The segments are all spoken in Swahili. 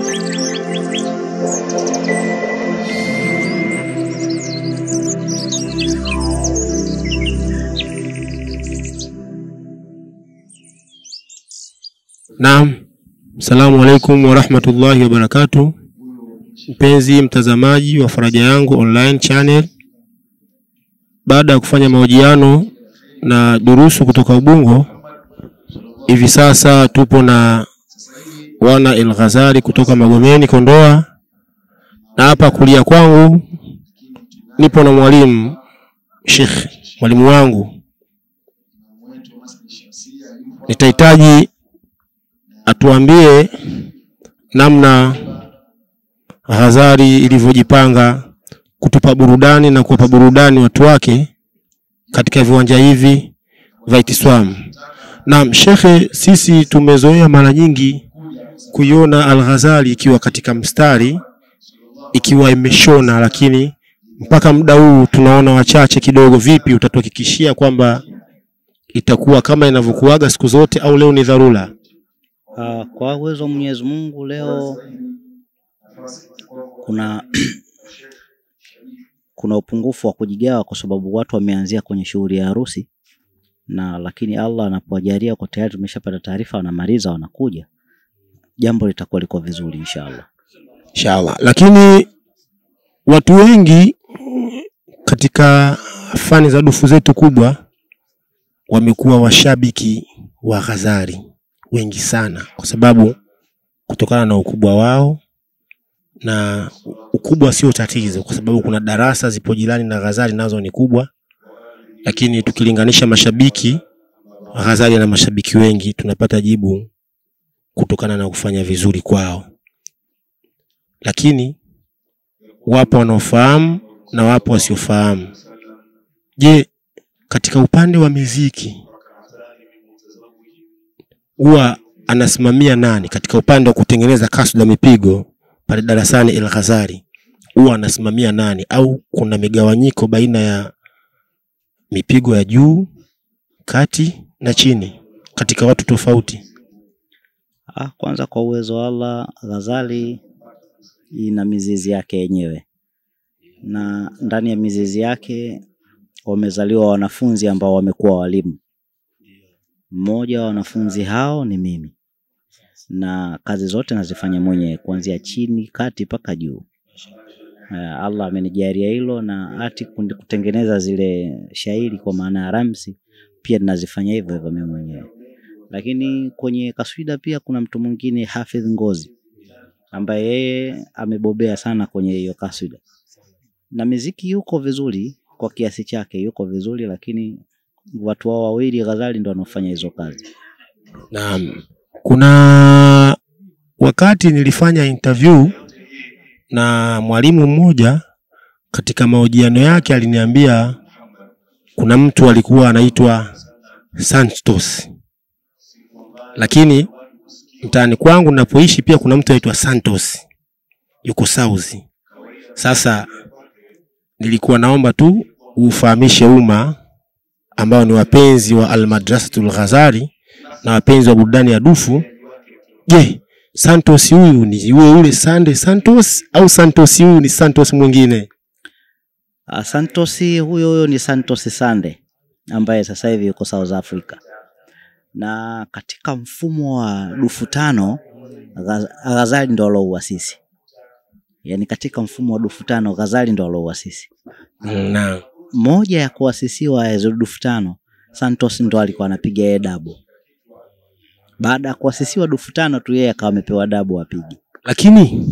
Naam, assalamu alaikum warahmatullahi wabarakatuh. Mpenzi mtazamaji wa Faraja Yangu online channel, baada ya kufanya mahojiano na durusu kutoka Ubungo, hivi sasa tupo na wana El Ghazali kutoka Magomeni Kondoa, na hapa kulia kwangu nipo na mwalimu Sheikh, mwalimu wangu. Nitahitaji atuambie namna Ghazali ilivyojipanga kutupa burudani na kuwapa burudani watu wake katika viwanja hivi vya Itiswam. Naam, shekhe, sisi tumezoea mara nyingi kuiona Al-Ghazali ikiwa katika mstari ikiwa imeshona, lakini mpaka muda huu tunaona wachache kidogo. Vipi, utatuhakikishia kwamba itakuwa kama inavyokuaga siku zote au leo ni dharura? Uh, kwa uwezo wa Mwenyezi Mungu leo kuna kuna upungufu wa kujigawa kwa sababu watu wameanzia kwenye shughuli ya harusi, na lakini Allah anapowajalia kwa tayari tumeshapata taarifa, wanamaliza wanakuja, jambo litakuwa liko vizuri inshallah. Inshallah. Lakini watu wengi katika fani za dufu zetu kubwa wamekuwa washabiki wa Ghazali wengi sana, kwa sababu kutokana na ukubwa wao, na ukubwa sio tatizo, kwa sababu kuna darasa zipo jirani na Ghazali nazo ni kubwa, lakini tukilinganisha mashabiki Ghazali na mashabiki wengi, tunapata jibu kutokana na kufanya vizuri kwao, lakini wapo wanaofahamu na wapo wasiofahamu. Je, katika upande wa miziki huwa anasimamia nani katika upande wa kutengeneza kasda mipigo pale darasani El Ghazali huwa anasimamia nani, au kuna migawanyiko baina ya mipigo ya juu, kati na chini katika watu tofauti? Ah, kwanza kwa uwezo wa Allah, Ghazali ina mizizi yake yenyewe, na ndani ya mizizi yake wamezaliwa wanafunzi ambao wamekuwa walimu. Mmoja wa wanafunzi hao ni mimi, na kazi zote nazifanya mwenyewe kuanzia chini, kati mpaka juu. Eh, Allah amenijalia hilo, na hati kutengeneza zile shairi kwa maana ya ramsi pia ninazifanya hivyo hivyo mimi mwenyewe. Lakini kwenye kaswida pia kuna mtu mwingine Hafidh Ngozi ambaye yeye amebobea sana kwenye hiyo kaswida, na miziki yuko vizuri kwa kiasi chake, yuko vizuri, lakini watu wao wawili Ghazali ndo wanaofanya hizo kazi. Naam, kuna wakati nilifanya interview na mwalimu mmoja, katika mahojiano yake aliniambia kuna mtu alikuwa anaitwa Santos, lakini mtaani kwangu napoishi pia kuna mtu anaitwa Santos yuko South. Sasa nilikuwa naomba tu ufahamishe umma ambao ni wapenzi wa Almadrasatul Ghazali na wapenzi wa burudani ya dufu. Je, Santos huyu ni yule yule Sande Santos au Santos huyu ni Santos mwingine? Ah, Santos huyo huyo ni Santos Sande ambaye sasa hivi yuko South Africa, na katika mfumo wa dufu tano Gha- Ghazali ndo alouasisi, yaani katika mfumo wa dufu tano Ghazali ndo alouasisi. Naam. Moja ya kuasisiwa hizo dufu tano Santos ndo alikuwa anapiga yeye dabu. Baada ya kuasisiwa dufu tano tu yeye akawa amepewa dabu apige. Lakini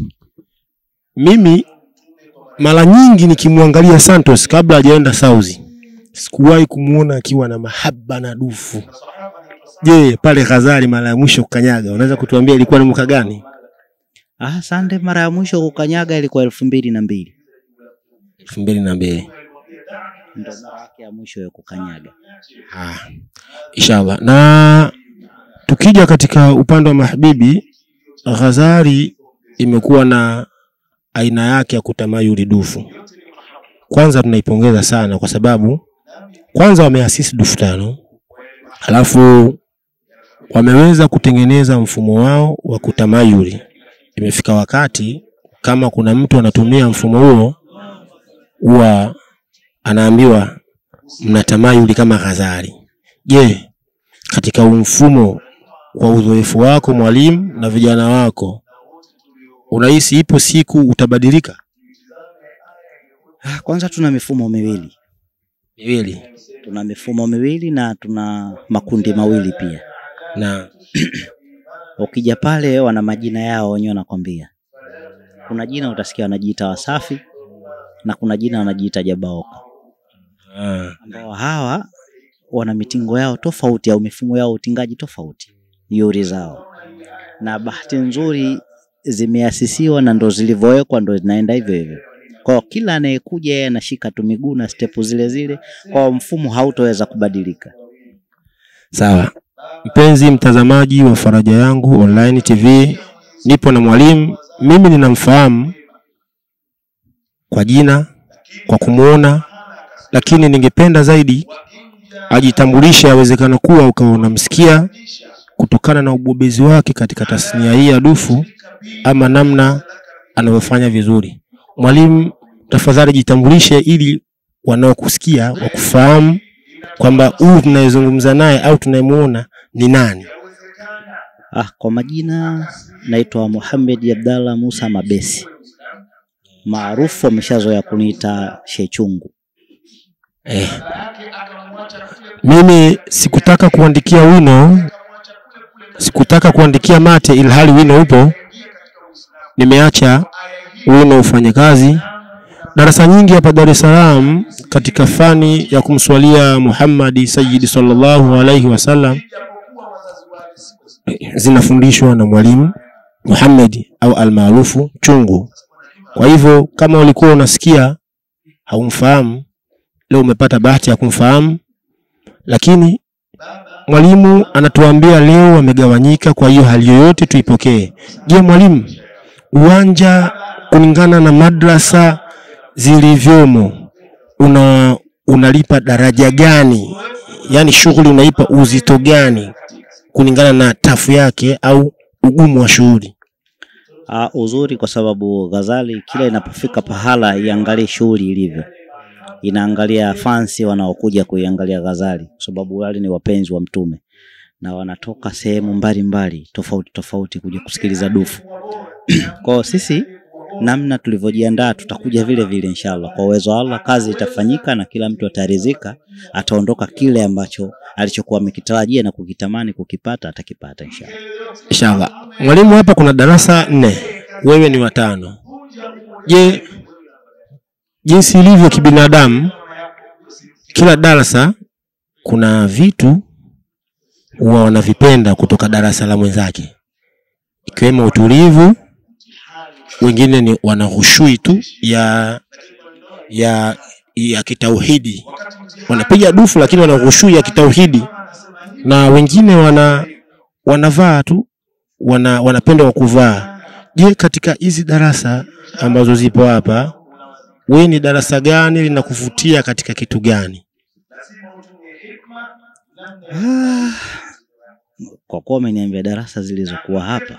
mimi mara nyingi nikimwangalia Santos kabla hajaenda South, sikuwahi kumuona akiwa na mahaba na dufu. Je, pale Ghazali mara ya mwisho kukanyaga, unaweza kutuambia ilikuwa ni mwaka gani? Ah, Sande mara ya mwisho kukanyaga ilikuwa elfu mbili na mbili elfu mbili na mbili. ndo mara yake ya mwisho ya kukanyaga. Ah, inshallah. Na tukija katika upande wa mahbibi, Ghazali imekuwa na aina yake ya kutamayuli dufu. Kwanza tunaipongeza sana kwa sababu kwanza wameasisi dufu tano, halafu wameweza kutengeneza mfumo wao wa kutamayuli imefika wakati kama kuna mtu anatumia mfumo huo, huwa anaambiwa mnatamayuli kama Ghazali. Je, katika huu mfumo, kwa uzoefu wako mwalimu na vijana wako, unahisi ipo siku utabadilika? Ah, Kwanza tuna mifumo miwili, Miwili tuna mifumo miwili na tuna makundi mawili pia. na Ukija pale wana majina yao wenyewe wanakwambia. Kuna jina utasikia wanajiita Wasafi na kuna jina wanajiita Jabaoka, ah, ambao hawa wana mitingo yao tofauti au mifumo yao utingaji tofauti, yuri zao, na bahati nzuri zimeasisiwa na ndo zilivyowekwa ndo zinaenda hivyo hivyo. Kwa hiyo kila anayekuja yeye anashika tu miguu na stepu zile zile, kwa hiyo mfumo hautoweza kubadilika. Sawa, mpenzi mtazamaji wa Faraja Yangu Online TV, nipo na mwalimu. Mimi ninamfahamu kwa jina, kwa kumuona, lakini ningependa zaidi ajitambulishe. Yawezekana kuwa ukawa unamsikia kutokana na ubobezi wake katika tasnia hii ya dufu ama namna anavyofanya vizuri. Mwalimu, tafadhali jitambulishe ili wanaokusikia wakufahamu kwamba huyu tunayezungumza naye au tunayemuona ni nani. Ah, kwa majina naitwa Muhammad Abdallah Musa Mabesi, maarufu wameshazoea kuniita Shechungu. Eh. Mimi sikutaka kuandikia wino, sikutaka kuandikia mate ilhali wino upo. Nimeacha wino ufanye kazi. Darasa nyingi hapa Dar es Salaam katika fani ya kumswalia Muhammadi Sayyidi sallallahu alaihi wasallam zinafundishwa na mwalimu Muhammad au almaarufu Chungu. Kwa hivyo kama ulikuwa unasikia haumfahamu, leo umepata bahati ya kumfahamu, lakini mwalimu anatuambia leo wamegawanyika, kwa hiyo hali yoyote tuipokee. Je, mwalimu, uwanja kulingana na madrasa zilivyomo una unalipa daraja gani? Yaani shughuli unaipa uzito gani kulingana na tafu yake au ugumu wa shughuli? Ah, uzuri kwa sababu Ghazali kila inapofika pahala iangalie shughuli ilivyo, inaangalia fansi wanaokuja kuiangalia Ghazali, kwa sababu wale ni wapenzi wa Mtume na wanatoka sehemu mbalimbali tofauti tofauti kuja kusikiliza dufu. Kwa hiyo sisi namna tulivyojiandaa tutakuja vile vile inshallah. Kwa uwezo wa Allah kazi itafanyika na kila mtu ataridhika, ataondoka kile ambacho alichokuwa amekitarajia na kukitamani kukipata atakipata inshallah. Inshallah. Mwalimu, hapa kuna darasa nne, wewe ni watano. Je, jinsi ilivyo kibinadamu, kila darasa kuna vitu huwa wanavipenda kutoka darasa la mwenzake, ikiwemo utulivu. Wengine ni wana hushui tu ya ya ya kitauhidi, wanapiga dufu lakini wana hushui ya kitauhidi, na wengine wana wanavaa tu wana wanapenda wa kuvaa. Je, katika hizi darasa ambazo zipo hapa, wewe ni darasa gani linakuvutia katika kitu gani? Kwa kuwa umeniambia darasa zilizokuwa hapa,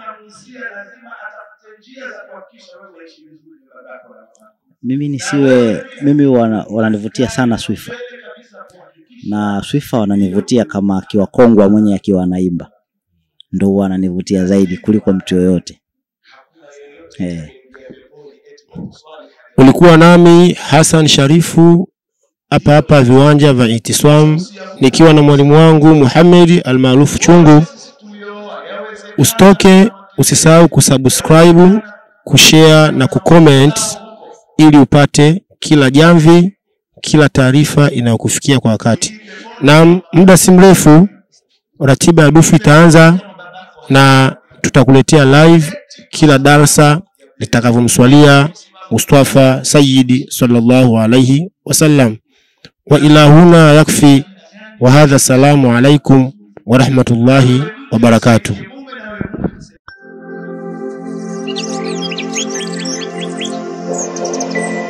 mimi nisiwe mimi wana, wananivutia sana Swifa na Swifa wananivutia kama akiwa Kongwa mwenye akiwa anaimba, ndo huwa wananivutia zaidi kuliko mtu yoyote eh. Ulikuwa nami Hassan Sharifu hapa hapa viwanja vya Itiswam nikiwa na mwalimu wangu Muhammad almaarufu Chungu. Usitoke, usisahau kusubscribe, kushare na kucomment ili upate kila jamvi, kila taarifa inayokufikia kwa wakati. Na muda si mrefu ratiba ya dufu itaanza na tutakuletea live kila darasa litakavyomswalia Mustafa Sayyidi sallallahu alayhi wasallam. Wa ila huna yakfi wa hadha, salamu alaikum wa rahmatullahi wa barakatuh. Thank you.